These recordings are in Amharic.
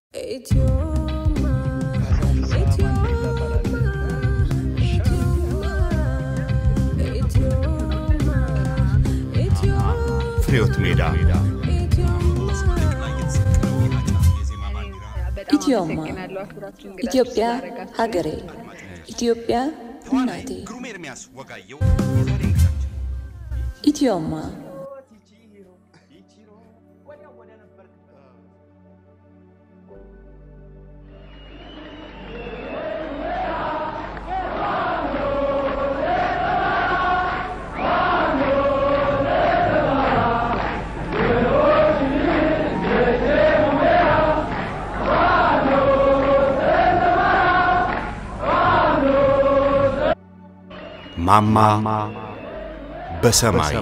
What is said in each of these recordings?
ፍሬዎት ሜዳ ኢትዮማ ኢትዮጵያ ሀገሬ ኢትዮጵያ እናቴ ኢትዮማ ማማ በሰማይ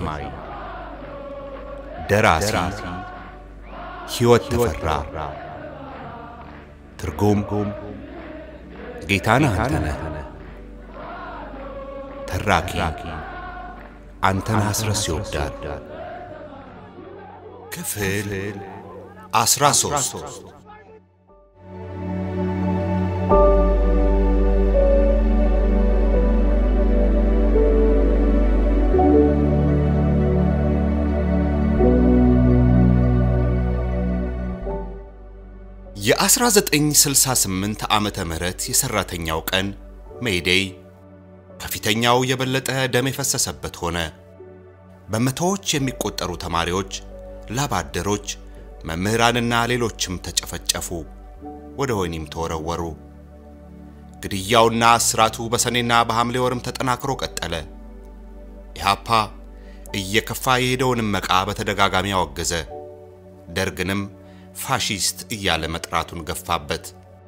ደራሲ ሕይወት ተፈራ ትርጉም ጌታነህ አንተነህ ተራኪ አንተነህ አስረስ ይወዳል ክፍል አስራ ሦስት የ1968 ዓመተ ምህረት የሰራተኛው ቀን ሜይዴይ ከፊተኛው የበለጠ ደም የፈሰሰበት ሆነ። በመቶዎች የሚቆጠሩ ተማሪዎች፣ ላባደሮች፣ መምህራንና ሌሎችም ተጨፈጨፉ፣ ወደ ወህኒም ተወረወሩ። ግድያውና እስራቱ በሰኔና በሐምሌ ወርም ተጠናክሮ ቀጠለ። ኢህአፓ እየከፋ የሄደውንም መቃ በተደጋጋሚ አወገዘ። ደርግንም ፋሺስት እያለ መጥራቱን ገፋበት።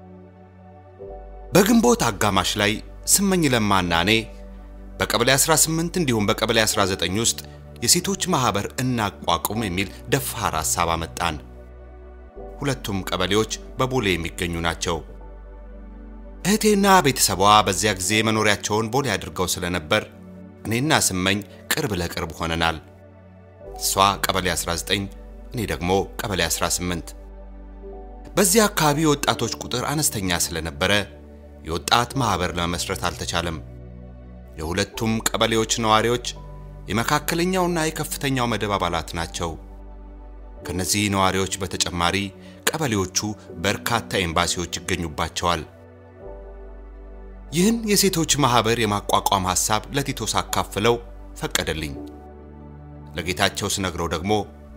በግንቦት አጋማሽ ላይ ስመኝ ለማና እኔ በቀበሌ 18 እንዲሁም በቀበሌ 19 ውስጥ የሴቶች ማህበር እናቋቁም የሚል ደፋር ሐሳብ አመጣን። ሁለቱም ቀበሌዎች በቦሌ የሚገኙ ናቸው። እህቴና ቤተሰቧ በዚያ ጊዜ መኖሪያቸውን ቦሌ አድርገው ስለነበር እኔና ስመኝ ቅርብ ለቅርብ ሆነናል። እሷ ቀበሌ 19 እኔ ደግሞ ቀበሌ 18። በዚህ አካባቢ የወጣቶች ቁጥር አነስተኛ ስለነበረ የወጣት ማህበር ለመመስረት አልተቻለም። የሁለቱም ቀበሌዎች ነዋሪዎች የመካከለኛውና የከፍተኛው መደብ አባላት ናቸው። ከነዚህ ነዋሪዎች በተጨማሪ ቀበሌዎቹ በርካታ ኤምባሲዎች ይገኙባቸዋል። ይህን የሴቶች ማህበር የማቋቋም ሐሳብ ለቲቶ ሳካፍለው ፈቀደልኝ። ለጌታቸው ስነግረው ደግሞ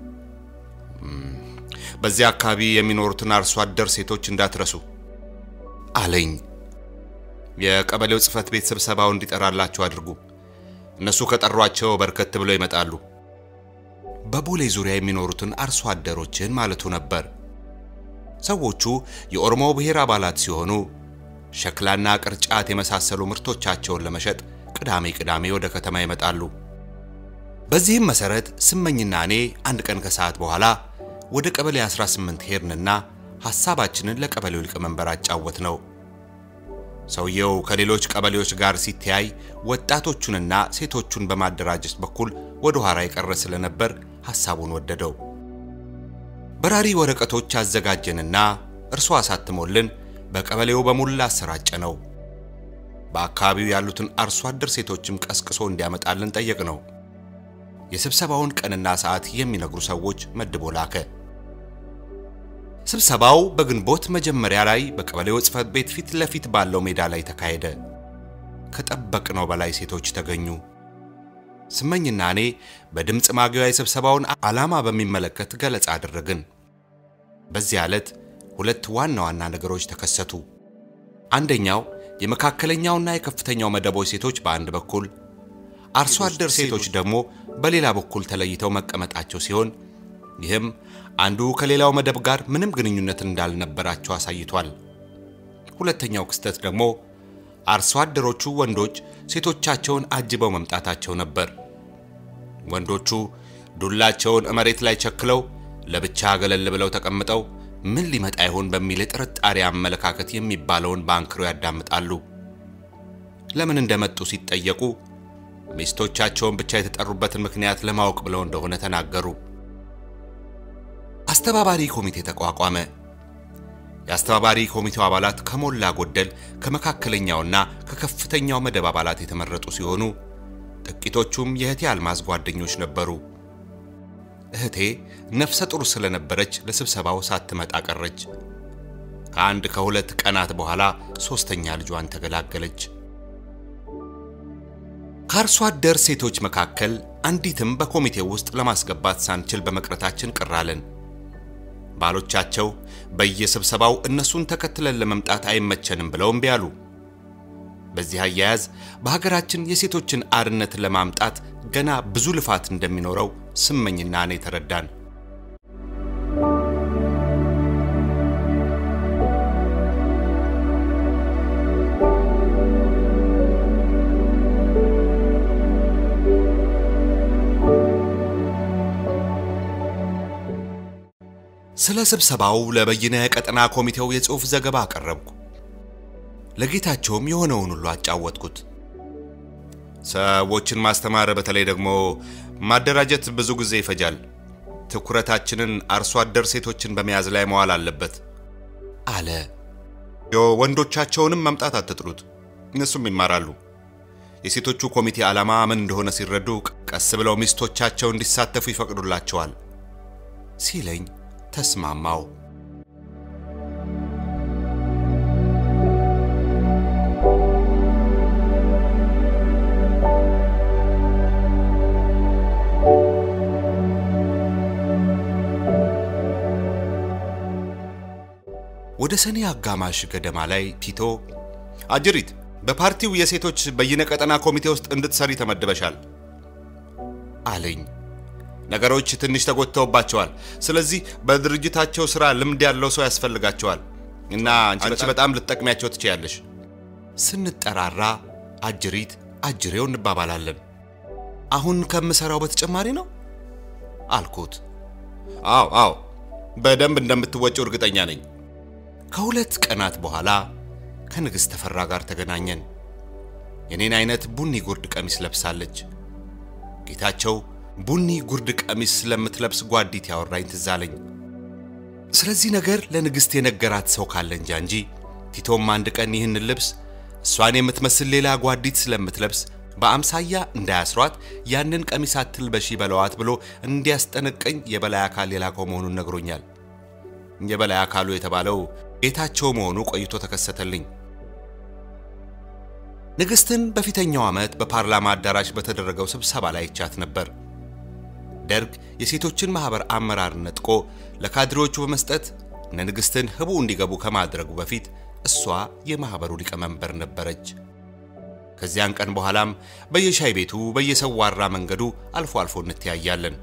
በዚያ አካባቢ የሚኖሩትን አርሶ አደር ሴቶች እንዳትረሱ አለኝ። የቀበሌው ጽህፈት ቤት ስብሰባው እንዲጠራላቸው አድርጉ። እነሱ ከጠሯቸው በርከት ብለው ይመጣሉ። በቦሌ ዙሪያ የሚኖሩትን አርሶ አደሮችን ማለቱ ነበር። ሰዎቹ የኦሮሞ ብሔር አባላት ሲሆኑ ሸክላና ቅርጫት የመሳሰሉ ምርቶቻቸውን ለመሸጥ ቅዳሜ ቅዳሜ ወደ ከተማ ይመጣሉ። በዚህም መሰረት ስመኝና እኔ አንድ ቀን ከሰዓት በኋላ ወደ ቀበሌ 18 ሄድንና ሐሳባችንን ለቀበሌው ሊቀመንበር አጫወት ነው። ሰውየው ከሌሎች ቀበሌዎች ጋር ሲተያይ ወጣቶቹንና ሴቶቹን በማደራጀት በኩል ወደ ኋላ የቀረ ስለነበር ሐሳቡን ወደደው። በራሪ ወረቀቶች አዘጋጀንና እርሱ አሳትሞልን በቀበሌው በሙላ አሰራጨ ነው። በአካባቢው ያሉትን አርሶ አደር ሴቶችም ቀስቅሶ እንዲያመጣልን ጠየቅ ነው። የስብሰባውን ቀንና ሰዓት የሚነግሩ ሰዎች መድቦ ላከ። ስብሰባው በግንቦት መጀመሪያ ላይ በቀበሌው ጽሕፈት ቤት ፊት ለፊት ባለው ሜዳ ላይ ተካሄደ። ከጠበቅነው በላይ ሴቶች ተገኙ። ስመኝና እኔ በድምፅ ማጉያ የስብሰባውን ዓላማ በሚመለከት ገለጻ አደረግን። በዚህ ዕለት ሁለት ዋና ዋና ነገሮች ተከሰቱ። አንደኛው የመካከለኛውና የከፍተኛው መደቦች ሴቶች በአንድ በኩል አርሶ አደር ሴቶች ደግሞ በሌላ በኩል ተለይተው መቀመጣቸው ሲሆን ይህም አንዱ ከሌላው መደብ ጋር ምንም ግንኙነት እንዳልነበራቸው አሳይቷል። ሁለተኛው ክስተት ደግሞ አርሶ አደሮቹ ወንዶች ሴቶቻቸውን አጅበው መምጣታቸው ነበር። ወንዶቹ ዱላቸውን መሬት ላይ ቸክለው ለብቻ ገለል ብለው ተቀምጠው ምን ሊመጣ ይሆን በሚል የጥርጣሬ አመለካከት የሚባለውን በአንክሮ ያዳምጣሉ። ለምን እንደመጡ ሲጠየቁ ሚስቶቻቸውን ብቻ የተጠሩበትን ምክንያት ለማወቅ ብለው እንደሆነ ተናገሩ። አስተባባሪ ኮሚቴ ተቋቋመ። የአስተባባሪ ኮሚቴው አባላት ከሞላ ጎደል ከመካከለኛውና ከከፍተኛው መደብ አባላት የተመረጡ ሲሆኑ ጥቂቶቹም የእህቴ አልማዝ ጓደኞች ነበሩ። እህቴ ነፍሰ ጡር ስለነበረች ለስብሰባው ሳትመጣ ቀረች። ከአንድ ከሁለት ቀናት በኋላ ሦስተኛ ልጇን ተገላገለች። ከአርሶ አደር ሴቶች መካከል አንዲትም በኮሚቴው ውስጥ ለማስገባት ሳንችል በመቅረታችን ቅር አለን። ባሎቻቸው በየስብሰባው እነሱን ተከትለን ለመምጣት አይመቸንም ብለው እምቢ አሉ። በዚህ አያያዝ በሀገራችን የሴቶችን አርነት ለማምጣት ገና ብዙ ልፋት እንደሚኖረው ስመኝና እኔ ተረዳን። ስለ ስብሰባው ለበይነ ቀጠና ኮሚቴው የጽሑፍ ዘገባ አቀረብኩ። ለጌታቸውም የሆነውን ሁሉ አጫወትኩት። ሰዎችን ማስተማር በተለይ ደግሞ ማደራጀት ብዙ ጊዜ ይፈጃል። ትኩረታችንን አርሶ አደር ሴቶችን በመያዝ ላይ መዋል አለበት አለ። ወንዶቻቸውንም መምጣት አትጥሉት፣ እነሱም ይማራሉ። የሴቶቹ ኮሚቴ ዓላማ ምን እንደሆነ ሲረዱ ቀስ ብለው ሚስቶቻቸው እንዲሳተፉ ይፈቅዱላቸዋል ሲለኝ ተስማማው። ወደ ሰኔ አጋማሽ ገደማ ላይ ቲቶ አጅሪት በፓርቲው የሴቶች በይነ ቀጠና ኮሚቴ ውስጥ እንድትሰሪ ተመድበሻል አለኝ። ነገሮች ትንሽ ተጎድተውባቸዋል። ስለዚህ በድርጅታቸው ስራ ልምድ ያለው ሰው ያስፈልጋቸዋል እና አንቺ በጣም ልትጠቅሚያቸው ትችያለሽ። ስንጠራራ አጅሪት አጅሬው እንባባላለን። አሁን ከምሰራው በተጨማሪ ነው አልኩት። አዎ አዎ፣ በደንብ እንደምትወጪው እርግጠኛ ነኝ። ከሁለት ቀናት በኋላ ከንግሥት ተፈራ ጋር ተገናኘን። የኔን አይነት ቡኒ ጉርድ ቀሚስ ለብሳለች። ጌታቸው ቡኒ ጉርድ ቀሚስ ስለምትለብስ ጓዲት ያወራኝ ትዝ አለኝ። ስለዚህ ነገር ለንግሥት የነገራት ሰው ካለ እንጃ እንጂ ቲቶም አንድ ቀን ይህን ልብስ እሷን የምትመስል ሌላ ጓዲት ስለምትለብስ በአምሳያ እንዳያስሯት ያንን ቀሚስ አትልበሺ በለዋት ብሎ እንዲያስጠነቀኝ የበላይ አካል የላከው መሆኑን ነግሮኛል። የበላይ አካሉ የተባለው ጌታቸው መሆኑ ቆይቶ ተከሰተልኝ። ንግሥትን በፊተኛው ዓመት በፓርላማ አዳራሽ በተደረገው ስብሰባ ላይ ይቻት ነበር። ደርግ የሴቶችን ማኅበር አመራር ነጥቆ ለካድሬዎቹ በመስጠት እነ ንግሥትን ህቡ እንዲገቡ ከማድረጉ በፊት እሷ የማኅበሩ ሊቀመንበር ነበረች። ከዚያን ቀን በኋላም በየሻይ ቤቱ በየሰዋራ መንገዱ አልፎ አልፎ እንተያያለን።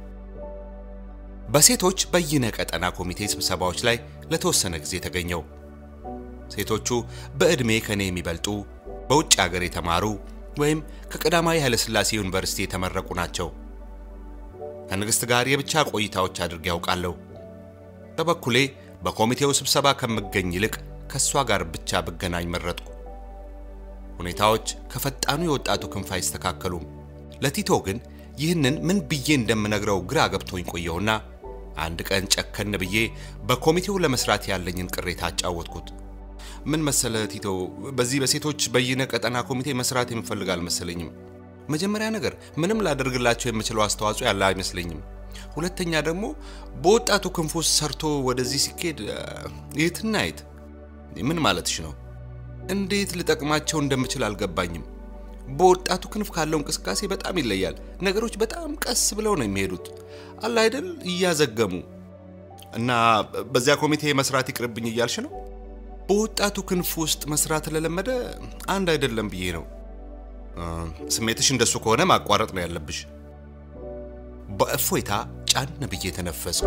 በሴቶች በይነ ቀጠና ኮሚቴ ስብሰባዎች ላይ ለተወሰነ ጊዜ ተገኘው። ሴቶቹ በዕድሜ ከኔ የሚበልጡ በውጭ ሀገር የተማሩ ወይም ከቀዳማዊ ኃይለሥላሴ ዩኒቨርሲቲ የተመረቁ ናቸው። ከንግሥት ጋር የብቻ ቆይታዎች አድርጌ ያውቃለሁ። በበኩሌ በኮሚቴው ስብሰባ ከምገኝ ይልቅ ከእሷ ጋር ብቻ ብገናኝ መረጥኩ። ሁኔታዎች ከፈጣኑ የወጣቱ ክንፍ አይስተካከሉም። ለቲቶ ግን ይህንን ምን ብዬ እንደምነግረው ግራ ገብቶኝ ቆየሁና አንድ ቀን ጨከን ብዬ በኮሚቴው ለመስራት ያለኝን ቅሬታ አጫወትኩት። ምን መሰለ ቲቶ፣ በዚህ በሴቶች በይነ ቀጠና ኮሚቴ መስራት የምፈልግ አልመሰለኝም። መጀመሪያ ነገር ምንም ላደርግላቸው የምችለው አስተዋጽኦ ያለ አይመስለኝም። ሁለተኛ ደግሞ በወጣቱ ክንፍ ውስጥ ሰርቶ ወደዚህ ሲኬድ የትና የት ምን ማለትሽ ነው? እንዴት ልጠቅማቸው እንደምችል አልገባኝም። በወጣቱ ክንፍ ካለው እንቅስቃሴ በጣም ይለያል። ነገሮች በጣም ቀስ ብለው ነው የሚሄዱት፣ አለ አይደል? እያዘገሙ እና በዚያ ኮሚቴ መስራት ይቅርብኝ እያልሽ ነው? በወጣቱ ክንፍ ውስጥ መስራት ለለመደ አንድ አይደለም ብዬ ነው። ስሜትሽ እንደሱ ከሆነ ማቋረጥ ነው ያለብሽ። በእፎይታ ጫን ብዬ ተነፈስኩ።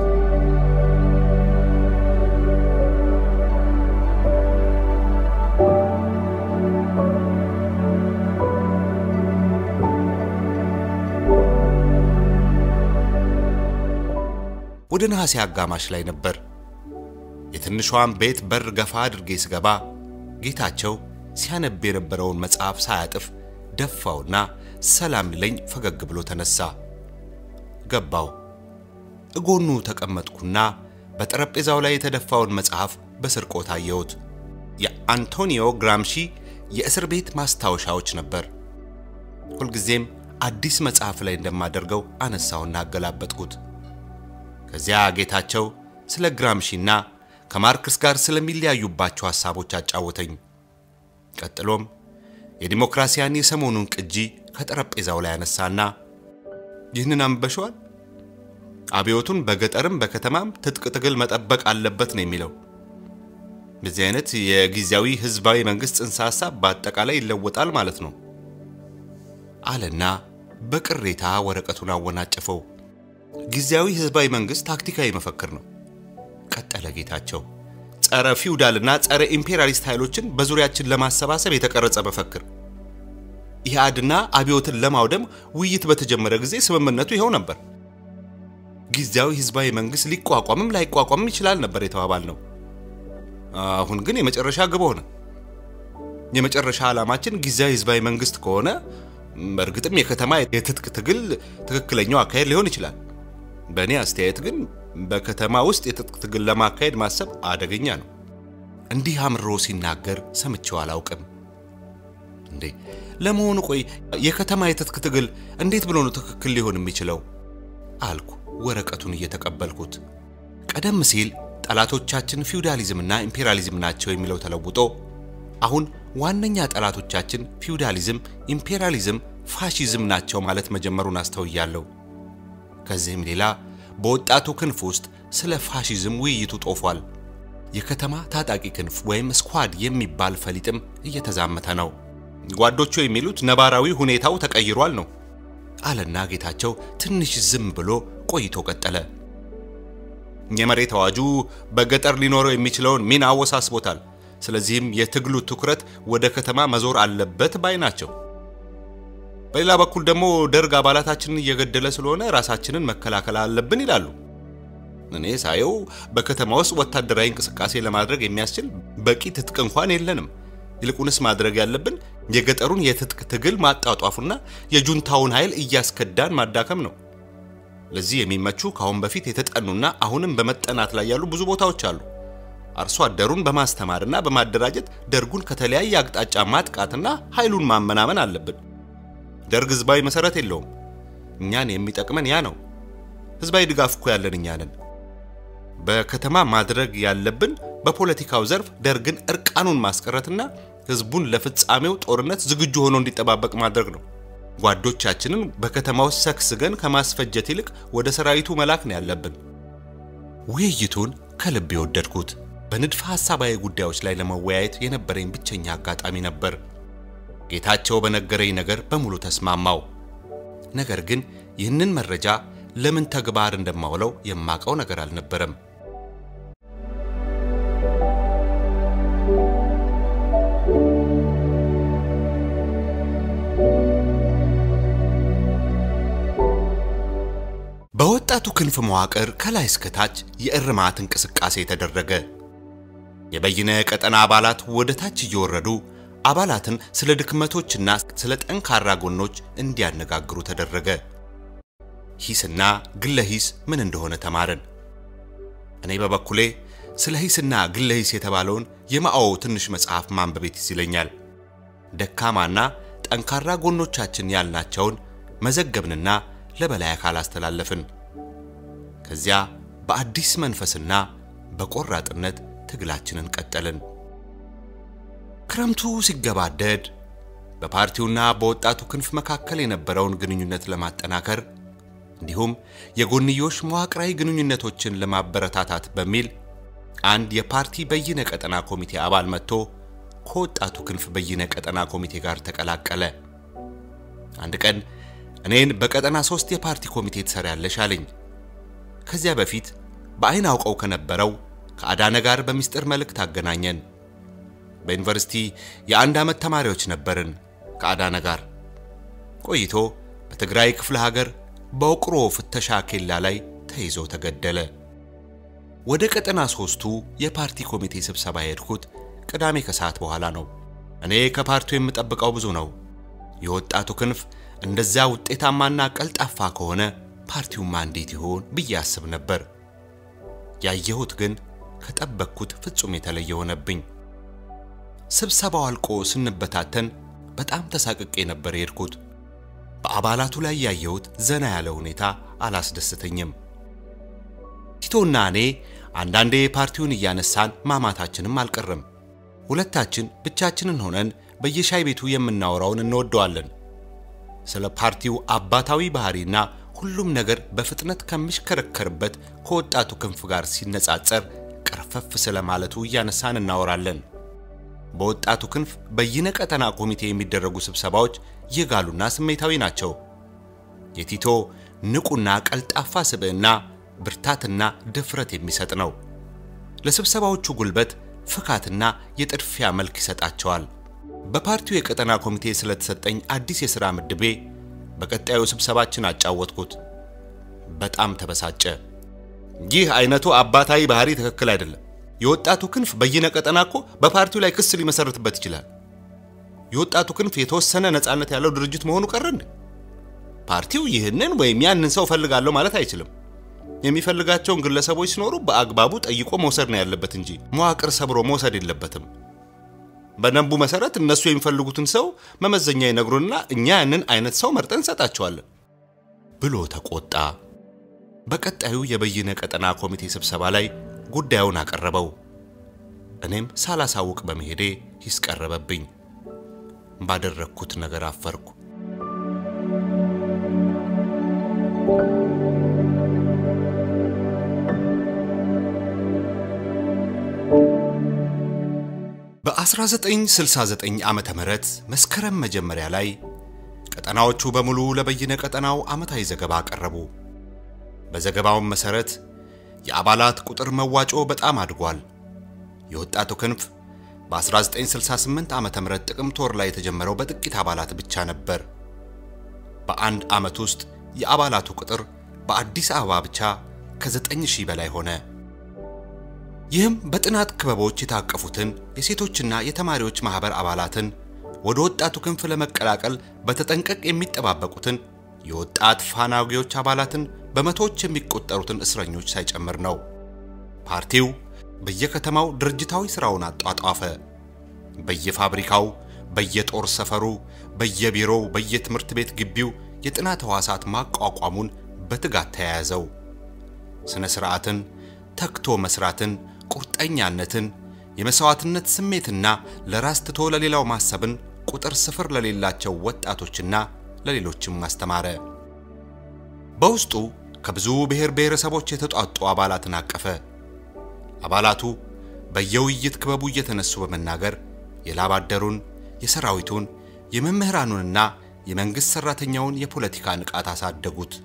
ወደ ነሐሴ አጋማሽ ላይ ነበር። የትንሿን ቤት በር ገፋ አድርጌ ስገባ ጌታቸው ሲያነብ የነበረውን መጽሐፍ ሳያጥፍ ደፋውና ሰላም ሊለኝ ፈገግ ብሎ ተነሳ። ገባው። እጎኑ ተቀመጥኩና በጠረጴዛው ላይ የተደፋውን መጽሐፍ በስርቆት አየሁት። የአንቶኒዮ ግራምሺ የእስር ቤት ማስታወሻዎች ነበር። ሁልጊዜም አዲስ መጽሐፍ ላይ እንደማደርገው አነሳውና አገላበጥኩት። ከዚያ ጌታቸው ስለ ግራምሺና ከማርክስ ጋር ስለሚለያዩባቸው ሐሳቦች አጫወተኝ። ቀጥሎም የዲሞክራሲያን የሰሞኑን ቅጂ ከጠረጴዛው ላይ አነሳና ይህንን አንበሸዋል? አብዮቱን በገጠርም በከተማም ትጥቅ ትግል መጠበቅ አለበት ነው የሚለው። በዚህ አይነት የጊዜያዊ ህዝባዊ መንግስት ጽንሰ ሐሳብ በአጠቃላይ ይለወጣል ማለት ነው አለና በቅሬታ ወረቀቱን አወናጨፈው። ጊዜያዊ ህዝባዊ መንግስት ታክቲካዊ መፈክር ነው፣ ቀጠለ ጌታቸው። ጸረ ፊውዳልና ጸረ ኢምፔሪያሊስት ኃይሎችን በዙሪያችን ለማሰባሰብ የተቀረጸ መፈክር። ኢህአድና አብዮትን ለማውደም ውይይት በተጀመረ ጊዜ ስምምነቱ ይኸው ነበር። ጊዜያዊ ህዝባዊ መንግስት ሊቋቋምም ላይቋቋምም ይችላል ነበር የተባባል ነው። አሁን ግን የመጨረሻ ግብ ሆነ። የመጨረሻ ዓላማችን ጊዜያዊ ህዝባዊ መንግስት ከሆነ በእርግጥም የከተማ የትጥቅ ትግል ትክክለኛው አካሄድ ሊሆን ይችላል። በእኔ አስተያየት ግን በከተማ ውስጥ የትጥቅ ትግል ለማካሄድ ማሰብ አደገኛ ነው። እንዲህ አምሮ ሲናገር ሰምቼው አላውቅም። እንዴ ለመሆኑ ቆይ የከተማ የትጥቅ ትግል እንዴት ብሎ ነው ትክክል ሊሆን የሚችለው? አልኩ ወረቀቱን እየተቀበልኩት። ቀደም ሲል ጠላቶቻችን ፊውዳሊዝምና ኢምፔሪያሊዝም ናቸው የሚለው ተለውጦ አሁን ዋነኛ ጠላቶቻችን ፊውዳሊዝም፣ ኢምፔሪያሊዝም፣ ፋሺዝም ናቸው ማለት መጀመሩን አስተውያለሁ። ከዚህም ሌላ በወጣቱ ክንፍ ውስጥ ስለ ፋሺዝም ውይይቱ ጦፏል። የከተማ ታጣቂ ክንፍ ወይም ስኳድ የሚባል ፈሊጥም እየተዛመተ ነው። ጓዶቹ የሚሉት ነባራዊ ሁኔታው ተቀይሯል ነው አለና ጌታቸው ትንሽ ዝም ብሎ ቆይቶ ቀጠለ። የመሬት አዋጁ በገጠር ሊኖረው የሚችለውን ሚና አወሳስቦታል። ስለዚህም የትግሉ ትኩረት ወደ ከተማ መዞር አለበት ባይ ናቸው። በሌላ በኩል ደግሞ ደርግ አባላታችንን እየገደለ ስለሆነ ራሳችንን መከላከል አለብን ይላሉ። እኔ ሳየው በከተማ ውስጥ ወታደራዊ እንቅስቃሴ ለማድረግ የሚያስችል በቂ ትጥቅ እንኳን የለንም። ይልቁንስ ማድረግ ያለብን የገጠሩን የትጥቅ ትግል ማጣጧፉና የጁንታውን ኃይል እያስከዳን ማዳከም ነው። ለዚህ የሚመቹ ከአሁን በፊት የተጠኑና አሁንም በመጠናት ላይ ያሉ ብዙ ቦታዎች አሉ። አርሶ አደሩን በማስተማርና በማደራጀት ደርጉን ከተለያየ አቅጣጫ ማጥቃትና ኃይሉን ማመናመን አለብን። ደርግ ህዝባዊ መሰረት የለውም። እኛን የሚጠቅመን ያ ነው። ህዝባዊ ድጋፍ እኮ ያለን እኛ ነን። በከተማ ማድረግ ያለብን በፖለቲካው ዘርፍ ደርግን እርቃኑን ማስቀረትና ህዝቡን ለፍጻሜው ጦርነት ዝግጁ ሆኖ እንዲጠባበቅ ማድረግ ነው። ጓዶቻችንን በከተማ ውስጥ ሰክስገን ከማስፈጀት ይልቅ ወደ ሰራዊቱ መላክ ነው ያለብን። ውይይቱን ከልብ የወደድኩት በንድፈ ሐሳባዊ ጉዳዮች ላይ ለመወያየት የነበረኝ ብቸኛ አጋጣሚ ነበር። ጌታቸው በነገረኝ ነገር በሙሉ ተስማማው። ነገር ግን ይህንን መረጃ ለምን ተግባር እንደማውለው የማቀው ነገር አልነበረም። በወጣቱ ክንፍ መዋቅር ከላይ እስከታች የእርማት እንቅስቃሴ ተደረገ። የበይነ ቀጠና አባላት ወደ ታች እየወረዱ አባላትን ስለ ድክመቶችና ስለ ጠንካራ ጎኖች እንዲያነጋግሩ ተደረገ። ሂስና ግለ ሂስ ምን እንደሆነ ተማርን። እኔ በበኩሌ ስለ ሂስና ግለ ሂስ የተባለውን የማኦ ትንሽ መጽሐፍ ማንበብ ትዝ ይለኛል። ደካማና ጠንካራ ጎኖቻችን ያልናቸውን መዘገብንና ለበላይ አካል አስተላለፍን። ከዚያ በአዲስ መንፈስና በቆራጥነት ትግላችንን ቀጠልን። ክረምቱ ሲገባደድ በፓርቲውና በወጣቱ ክንፍ መካከል የነበረውን ግንኙነት ለማጠናከር እንዲሁም የጎንዮሽ መዋቅራዊ ግንኙነቶችን ለማበረታታት በሚል አንድ የፓርቲ በይነ ቀጠና ኮሚቴ አባል መጥቶ ከወጣቱ ክንፍ በይነ ቀጠና ኮሚቴ ጋር ተቀላቀለ። አንድ ቀን እኔን በቀጠና ሶስት የፓርቲ ኮሚቴ ትሰሪያለሽ አለኝ። ከዚያ በፊት በአይን አውቀው ከነበረው ከአዳነ ጋር በሚስጥር መልእክት አገናኘን። በዩኒቨርሲቲ የአንድ ዓመት ተማሪዎች ነበርን ከአዳነ ጋር። ቆይቶ በትግራይ ክፍለ ሀገር በውቅሮ ፍተሻ ኬላ ላይ ተይዞ ተገደለ። ወደ ቀጠና ሶስቱ የፓርቲ ኮሚቴ ስብሰባ የሄድኩት ቅዳሜ ከሰዓት በኋላ ነው። እኔ ከፓርቲው የምጠብቀው ብዙ ነው። የወጣቱ ክንፍ እንደዚያ ውጤታማና ቀልጣፋ ከሆነ ፓርቲውማ እንዴት ይሆን ብዬ አስብ ነበር። ያየሁት ግን ከጠበቅኩት ፍጹም የተለየ ሆነብኝ። ስብሰባው አልቆ ስንበታተን በጣም ተሳቅቄ ነበር የሄድኩት። በአባላቱ ላይ ያየሁት ዘና ያለ ሁኔታ አላስደስተኝም። ቲቶና እኔ አንዳንዴ ፓርቲውን እያነሳን ማማታችንም አልቀረም። ሁለታችን ብቻችንን ሆነን በየሻይ ቤቱ የምናወራውን እንወደዋለን። ስለ ፓርቲው አባታዊ ባህሪና ሁሉም ነገር በፍጥነት ከሚሽከረከርበት ከወጣቱ ክንፍ ጋር ሲነጻጸር ቀርፈፍ ስለማለቱ እያነሳን እናወራለን። በወጣቱ ክንፍ በይነቀጠና ኮሚቴ የሚደረጉ ስብሰባዎች የጋሉና ስሜታዊ ናቸው። የቲቶ ንቁና ቀልጣፋ ስብዕና ብርታትና ድፍረት የሚሰጥ ነው። ለስብሰባዎቹ ጉልበት፣ ፍካትና የጥድፊያ መልክ ይሰጣቸዋል። በፓርቲው የቀጠና ኮሚቴ ስለተሰጠኝ አዲስ የሥራ ምድቤ በቀጣዩ ስብሰባችን አጫወትኩት። በጣም ተበሳጨ። ይህ አይነቱ አባታዊ ባህሪ ትክክል አይደለም። የወጣቱ ክንፍ በይነቀጠና እኮ በፓርቲው ላይ ክስ ሊመሰርትበት ይችላል። የወጣቱ ክንፍ የተወሰነ ነፃነት ያለው ድርጅት መሆኑ ቀረ እንዴ? ፓርቲው ይህንን ወይም ያንን ሰው ፈልጋለሁ ማለት አይችልም። የሚፈልጋቸውን ግለሰቦች ሲኖሩ በአግባቡ ጠይቆ መውሰድ ነው ያለበት እንጂ መዋቅር ሰብሮ መውሰድ የለበትም። በደንቡ መሰረት እነሱ የሚፈልጉትን ሰው መመዘኛ ይነግሩንና እኛ ያንን አይነት ሰው መርጠን እንሰጣቸዋለን ብሎ ተቆጣ። በቀጣዩ የበይነ ቀጠና ኮሚቴ ስብሰባ ላይ ጉዳዩን አቀረበው። እኔም ሳላሳውቅ በመሄዴ ሂስ ቀረበብኝ። ባደረግኩት ነገር አፈርኩ። በ1969 ዓመተ ምህረት መስከረም መጀመሪያ ላይ ቀጠናዎቹ በሙሉ ለበይነ ቀጠናው ዓመታዊ ዘገባ አቀረቡ። በዘገባውም መሰረት የአባላት ቁጥር መዋጮ በጣም አድጓል። የወጣቱ ክንፍ በ1968 ዓመተ ምህረት ጥቅምት ወር ላይ የተጀመረው በጥቂት አባላት ብቻ ነበር። በአንድ ዓመት ውስጥ የአባላቱ ቁጥር በአዲስ አበባ ብቻ ከ9000 በላይ ሆነ። ይህም በጥናት ክበቦች የታቀፉትን የሴቶችና የተማሪዎች ማህበር አባላትን ወደ ወጣቱ ክንፍ ለመቀላቀል በተጠንቀቅ የሚጠባበቁትን የወጣት ፋናጊዎች አባላትን በመቶዎች የሚቆጠሩትን እስረኞች ሳይጨምር ነው። ፓርቲው በየከተማው ድርጅታዊ ሥራውን አጧጧፈ። በየፋብሪካው፣ በየጦር ሰፈሩ፣ በየቢሮው፣ በየትምህርት ቤት ግቢው የጥናት ሕዋሳት ማቋቋሙን በትጋት ተያያዘው። ሥነ ሥርዓትን፣ ተግቶ መስራትን፣ ቁርጠኛነትን፣ የመሥዋዕትነት ስሜትና ለራስ ትቶ ለሌላው ማሰብን ቁጥር ስፍር ለሌላቸው ወጣቶችና ለሌሎችም አስተማረ። በውስጡ ከብዙ ብሔር ብሔረሰቦች የተጧጡ አባላትን አቀፈ። አባላቱ በየውይይት ክበቡ እየተነሱ በመናገር የላብ አደሩን፣ የሰራዊቱን፣ የመምህራኑንና የመንግሥት ሠራተኛውን የፖለቲካ ንቃት አሳደጉት።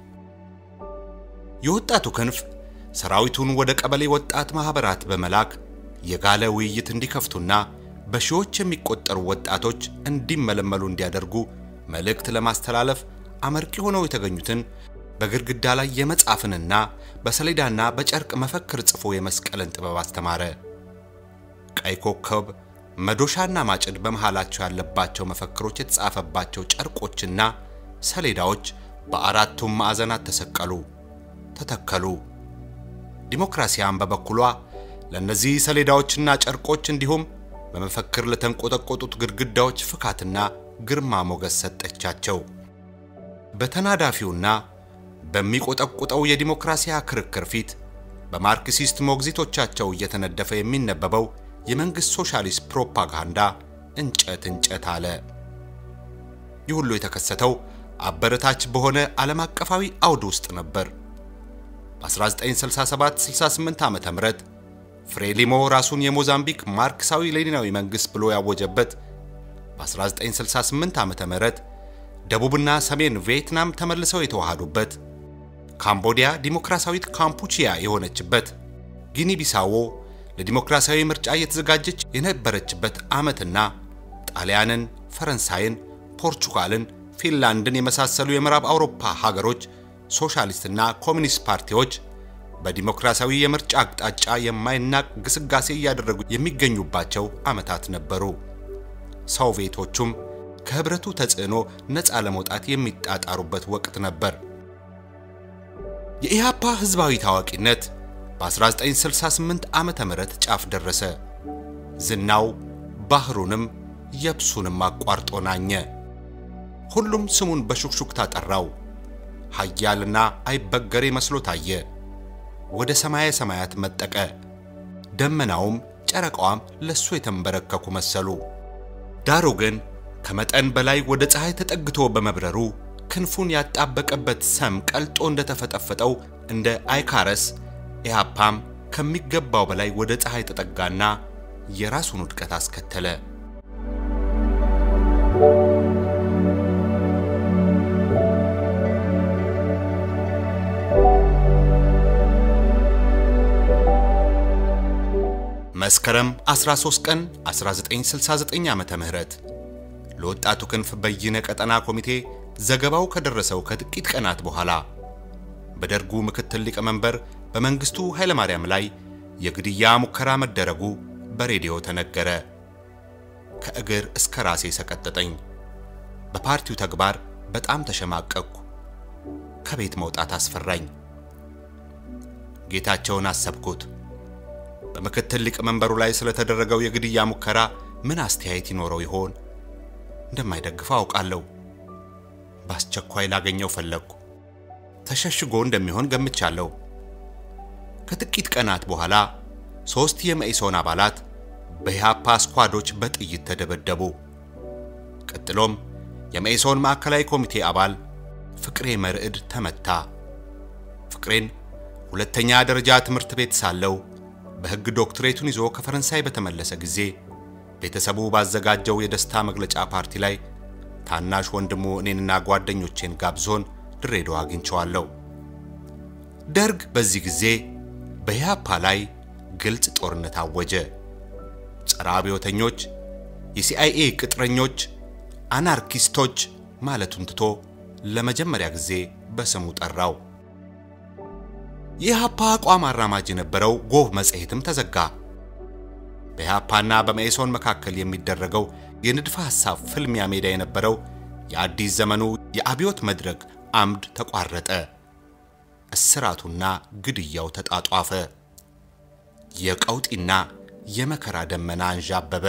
የወጣቱ ክንፍ ሰራዊቱን ወደ ቀበሌ ወጣት ማኅበራት በመላክ የጋለ ውይይት እንዲከፍቱና በሺዎች የሚቆጠሩ ወጣቶች እንዲመለመሉ እንዲያደርጉ መልእክት ለማስተላለፍ አመርቂ ሆነው የተገኙትን በግድግዳ ላይ የመጻፍንና በሰሌዳና በጨርቅ መፈክር ጽፎ የመስቀልን ጥበብ አስተማረ። ቀይ ኮከብ፣ መዶሻና ማጭድ በመሃላቸው ያለባቸው መፈክሮች የተጻፈባቸው ጨርቆችና ሰሌዳዎች በአራቱም ማዕዘናት ተሰቀሉ፣ ተተከሉ። ዲሞክራሲያን በበኩሏ ለእነዚህ ሰሌዳዎችና ጨርቆች እንዲሁም በመፈክር ለተንቆጠቆጡት ግድግዳዎች ፍካትና ግርማ ሞገስ ሰጠቻቸው። በተናዳፊውና በሚቆጠቁጠው የዲሞክራሲያ ክርክር ፊት በማርክሲስት ሞግዚቶቻቸው እየተነደፈ የሚነበበው የመንግሥት ሶሻሊስት ፕሮፓጋንዳ እንጨት እንጨት አለ። ይህ ሁሉ የተከሰተው አበረታች በሆነ ዓለም አቀፋዊ አውድ ውስጥ ነበር። በ1967-68 ዓ.ም ፍሬሊሞ ራሱን የሞዛምቢክ ማርክሳዊ ሌኒናዊ መንግሥት ብሎ ያወጀበት፣ በ1968 ዓ.ም ደቡብና ሰሜን ቪየትናም ተመልሰው የተዋሃዱበት፣ ካምቦዲያ ዲሞክራሲያዊት ካምፑቺያ የሆነችበት፣ ጊኒ ቢሳዎ ለዲሞክራሲያዊ ምርጫ እየተዘጋጀች የነበረችበት ዓመትና ጣሊያንን፣ ፈረንሳይን፣ ፖርቹጋልን፣ ፊንላንድን የመሳሰሉ የምዕራብ አውሮፓ ሀገሮች ሶሻሊስትና ኮሚኒስት ፓርቲዎች በዲሞክራሲያዊ የምርጫ አቅጣጫ የማይናቅ ግስጋሴ እያደረጉ የሚገኙባቸው ዓመታት ነበሩ። ሶቪየቶቹም ከህብረቱ ተጽዕኖ ነፃ ለመውጣት የሚጣጣሩበት ወቅት ነበር። የኢሃፓ ህዝባዊ ታዋቂነት በ1968 ዓመተ ምህረት ጫፍ ደረሰ። ዝናው ባህሩንም የብሱንም አቋርጦ ናኘ። ሁሉም ስሙን በሹክሹክታ ጠራው። ኃያልና አይበገሬ መስሎ ታየ። ወደ ሰማየ ሰማያት መጠቀ። ደመናውም ጨረቃዋም ለሱ የተንበረከኩ መሰሉ። ዳሩ ግን ከመጠን በላይ ወደ ፀሐይ ተጠግቶ በመብረሩ ክንፉን ያጣበቀበት ሰም ቀልጦ እንደተፈጠፈጠው እንደ አይካረስ ኢህአፓም ከሚገባው በላይ ወደ ፀሐይ ተጠጋና የራሱን ውድቀት አስከተለ። መስከረም 13 ቀን 1969 ዓመተ ምህረት ለወጣቱ ክንፍ በይነ ቀጠና ኮሚቴ ዘገባው ከደረሰው ከጥቂት ቀናት በኋላ በደርጉ ምክትል ሊቀመንበር በመንግስቱ ኃይለማርያም ላይ የግድያ ሙከራ መደረጉ በሬዲዮ ተነገረ። ከእግር እስከ ራሴ ሰቀጠጠኝ። በፓርቲው ተግባር በጣም ተሸማቀቅኩ። ከቤት መውጣት አስፈራኝ። ጌታቸውን አሰብኩት። በምክትል ሊቀመንበሩ ላይ ስለተደረገው የግድያ ሙከራ ምን አስተያየት ይኖረው ይሆን? እንደማይደግፈው አውቃለሁ። በአስቸኳይ ላገኘው ፈለግኩ። ተሸሽጎ እንደሚሆን ገምቻለሁ። ከጥቂት ቀናት በኋላ ሦስት የመኢሶን አባላት በኢህአፓ ስኳዶች በጥይት ተደበደቡ። ቀጥሎም የመኢሶን ማዕከላዊ ኮሚቴ አባል ፍቅሬ መርዕድ ተመታ። ፍቅሬን ሁለተኛ ደረጃ ትምህርት ቤት ሳለው በሕግ ዶክትሬቱን ይዞ ከፈረንሳይ በተመለሰ ጊዜ ቤተሰቡ ባዘጋጀው የደስታ መግለጫ ፓርቲ ላይ ታናሽ ወንድሙ እኔንና ጓደኞቼን ጋብዞን ድሬዳዋ አግኝቸዋለሁ። ደርግ በዚህ ጊዜ በኢህአፓ ላይ ግልጽ ጦርነት አወጀ። ጸረ አብዮተኞች፣ የሲአይኤ ቅጥረኞች፣ አናርኪስቶች ማለቱን ትቶ ለመጀመሪያ ጊዜ በስሙ ጠራው። የኢህአፓ አቋም አራማጅ የነበረው ጎህ መጽሔትም ተዘጋ። በኢህአፓና በመኢሶን መካከል የሚደረገው የንድፈ ሐሳብ ፍልሚያ ሜዳ የነበረው የአዲስ ዘመኑ የአብዮት መድረክ አምድ ተቋረጠ። እስራቱና ግድያው ተጣጧፈ። የቀውጢና የመከራ ደመና አንዣበበ።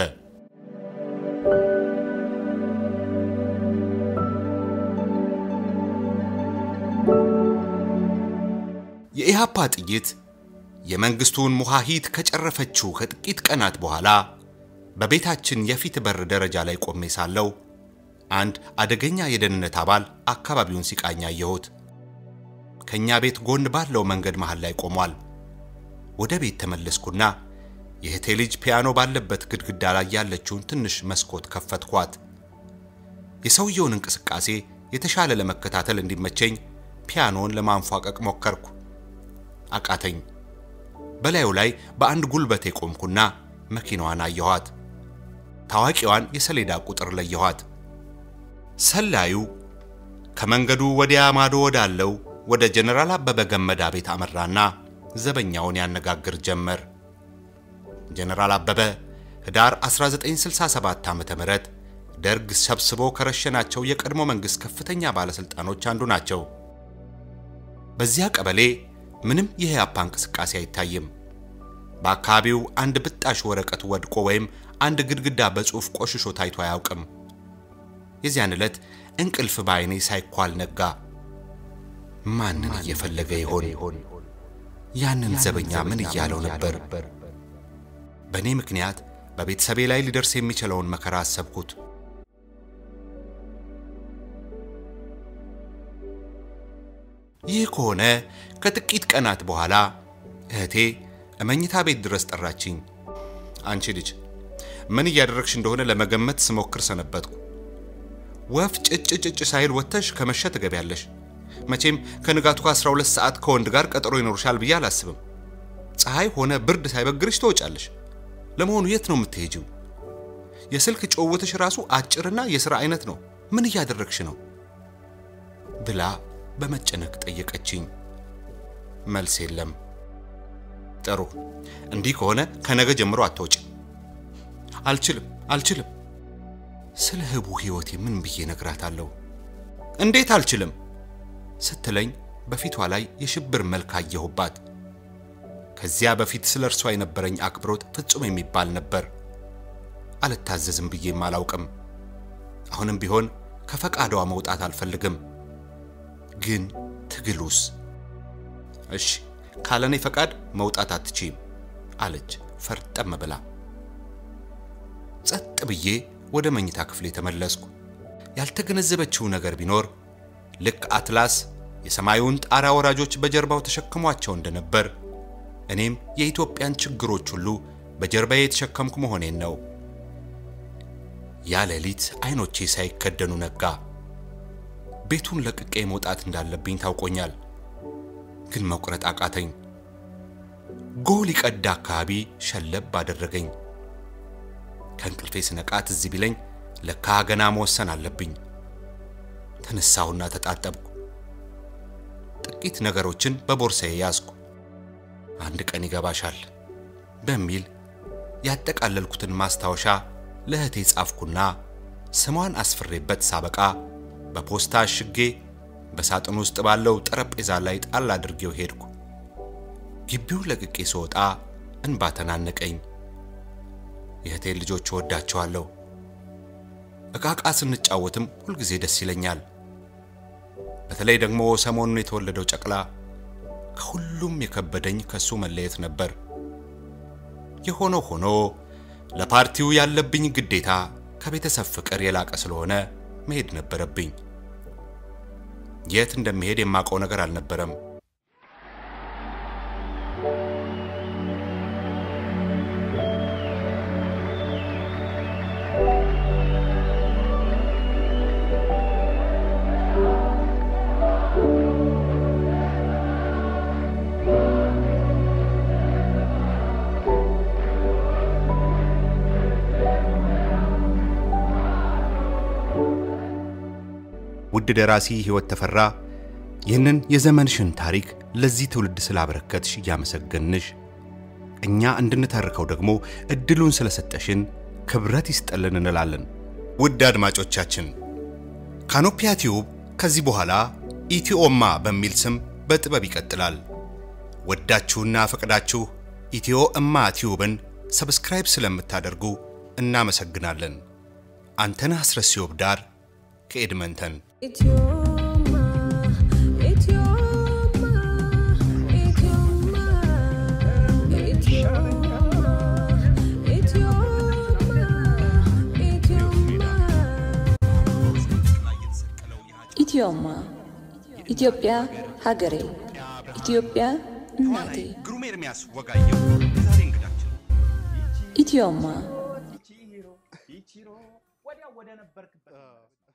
የኢህአፓ ጥይት የመንግስቱን ሙሃሂት ከጨረፈችው ከጥቂት ቀናት በኋላ በቤታችን የፊት በር ደረጃ ላይ ቆሜ ሳለው አንድ አደገኛ የደህንነት አባል አካባቢውን ሲቃኝ አየሁት። ከኛ ቤት ጎን ባለው መንገድ መሃል ላይ ቆሟል። ወደ ቤት ተመለስኩና የእህቴ ልጅ ፒያኖ ባለበት ግድግዳ ላይ ያለችውን ትንሽ መስኮት ከፈትኳት። የሰውየውን እንቅስቃሴ የተሻለ ለመከታተል እንዲመቸኝ ፒያኖን ለማንፏቀቅ ሞከርኩ። አቃተኝ። በላዩ ላይ በአንድ ጉልበቴ ቆምኩና መኪናዋን አየኋት። ታዋቂዋን የሰሌዳ ቁጥር ለየኋት። ሰላዩ ከመንገዱ ወዲያ ማዶ ወዳለው ወደ ጀነራል አበበ ገመዳ ቤት አመራና ዘበኛውን ያነጋግር ጀመር። ጀነራል አበበ ህዳር 1967 ዓ.ም ደርግ ሰብስቦ ከረሸናቸው የቀድሞ መንግስት ከፍተኛ ባለስልጣኖች አንዱ ናቸው። በዚያ ቀበሌ ምንም የኢህአፓ እንቅስቃሴ አይታይም። በአካባቢው አንድ ብጣሽ ወረቀት ወድቆ ወይም አንድ ግድግዳ በጽሑፍ ቆሽሾ ታይቶ አያውቅም። የዚያን ዕለት እንቅልፍ በዓይኔ ሳይኳል ነጋ። ማንን እየፈለገ ይሆን? ያንን ዘበኛ ምን እያለው ነበር? በእኔ ምክንያት በቤተሰቤ ላይ ሊደርስ የሚችለውን መከራ አሰብኩት። ይህ ከሆነ ከጥቂት ቀናት በኋላ እህቴ እመኝታ ቤት ድረስ ጠራችኝ። አንቺ ልጅ ምን እያደረግሽ እንደሆነ ለመገመት ስሞክር ሰነበትኩ። ወፍ ጭጭ ጭጭ ሳይል ወጥተሽ ከመሸ ትገቢያለሽ። መቼም ከንጋቱ ከ12 ሰዓት ከወንድ ጋር ቀጠሮ ይኖርሻል ብዬ አላስብም። ፀሐይ ሆነ ብርድ ሳይበግርሽ ትወጫለሽ። ለመሆኑ የት ነው የምትሄጂው? የስልክ ጭውውትሽ ራሱ አጭርና የሥራ አይነት ነው። ምን እያደረግሽ ነው? ብላ በመጨነቅ ጠየቀችኝ። መልስ የለም። ጥሩ፣ እንዲህ ከሆነ ከነገ ጀምሮ አትወጪ። አልችልም፣ አልችልም። ስለ ህቡ ሕይወቴ ምን ብዬ ነግራታለሁ? እንዴት አልችልም ስትለኝ በፊቷ ላይ የሽብር መልክ አየሁባት። ከዚያ በፊት ስለ እርሷ የነበረኝ አክብሮት ፍጹም የሚባል ነበር። አልታዘዝም ብዬም አላውቅም። አሁንም ቢሆን ከፈቃዷ መውጣት አልፈልግም። ግን ትግሉስ? እሺ ካለኔ ፈቃድ መውጣት አትችይም አለች ፈርጠም ብላ። ጸጥ ብዬ ወደ መኝታ ክፍሌ ተመለስኩ። ያልተገነዘበችው ነገር ቢኖር ልክ አትላስ የሰማዩን ጣራ ወራጆች በጀርባው ተሸክሟቸው እንደነበር እኔም የኢትዮጵያን ችግሮች ሁሉ በጀርባዬ የተሸከምኩ መሆኔን ነው። ያ ሌሊት አይኖቼ ሳይከደኑ ነጋ። ቤቱን ለቅቄ መውጣት እንዳለብኝ ታውቆኛል፣ ግን መቁረጥ አቃተኝ። ጎል ሊቀዳ አካባቢ ሸለብ አደረገኝ። ከእንቅልፌ ስነቃ ትዝ ቢለኝ ለካ ገና መወሰን አለብኝ። ተነሳሁና ተጣጠብኩ። ጥቂት ነገሮችን በቦርሳዬ ያዝኩ። አንድ ቀን ይገባሻል በሚል ያጠቃለልኩትን ማስታወሻ ለእህቴ ጻፍኩና ስሟን አስፍሬበት ሳበቃ በፖስታ አሽጌ በሳጥን ውስጥ ባለው ጠረጴዛ ላይ ጣል አድርጌው ሄድኩ። ግቢውን ለቅቄ ስወጣ እንባ ተናነቀኝ። የእህቴን ልጆች እወዳቸዋለሁ። እቃቃ ስንጫወትም ሁልጊዜ ደስ ይለኛል። በተለይ ደግሞ ሰሞኑን የተወለደው ጨቅላ ከሁሉም የከበደኝ ከሱ መለየት ነበር። የሆነው ሆኖ ለፓርቲው ያለብኝ ግዴታ ከቤተሰብ ፍቅር የላቀ ስለሆነ መሄድ ነበረብኝ። የት እንደሚሄድ የማውቀው ነገር አልነበረም። ውድ ደራሲ ሕይወት ተፈራ ይህንን የዘመንሽን ታሪክ ለዚህ ትውልድ ስላበረከትሽ እያመሰገንሽ እኛ እንድንተርከው ደግሞ እድሉን ስለሰጠሽን ክብረት ይስጠልን እንላለን። ውድ አድማጮቻችን ካኖፒያ ቲዩብ ከዚህ በኋላ ኢትዮማ በሚል ስም በጥበብ ይቀጥላል። ወዳችሁና ፈቅዳችሁ ኢትዮ እማ ቲዩብን ሰብስክራይብ ስለምታደርጉ እናመሰግናለን። አንተነህ አስረስዮብ ዳር ከኤድመንተን Idioma, idioma, idioma, idioma, idioma, idioma. ኢትዮማ ኢትዮጵያ ሀገሬ፣ ኢትዮጵያ እናቴ። ግሩም ኤርሚያስ ወጋየሁ የዛሬ እንግዳችን ኢትዮማ ኢቺሮ ኢቺሮ ወዲያው ወደ ነበርክበት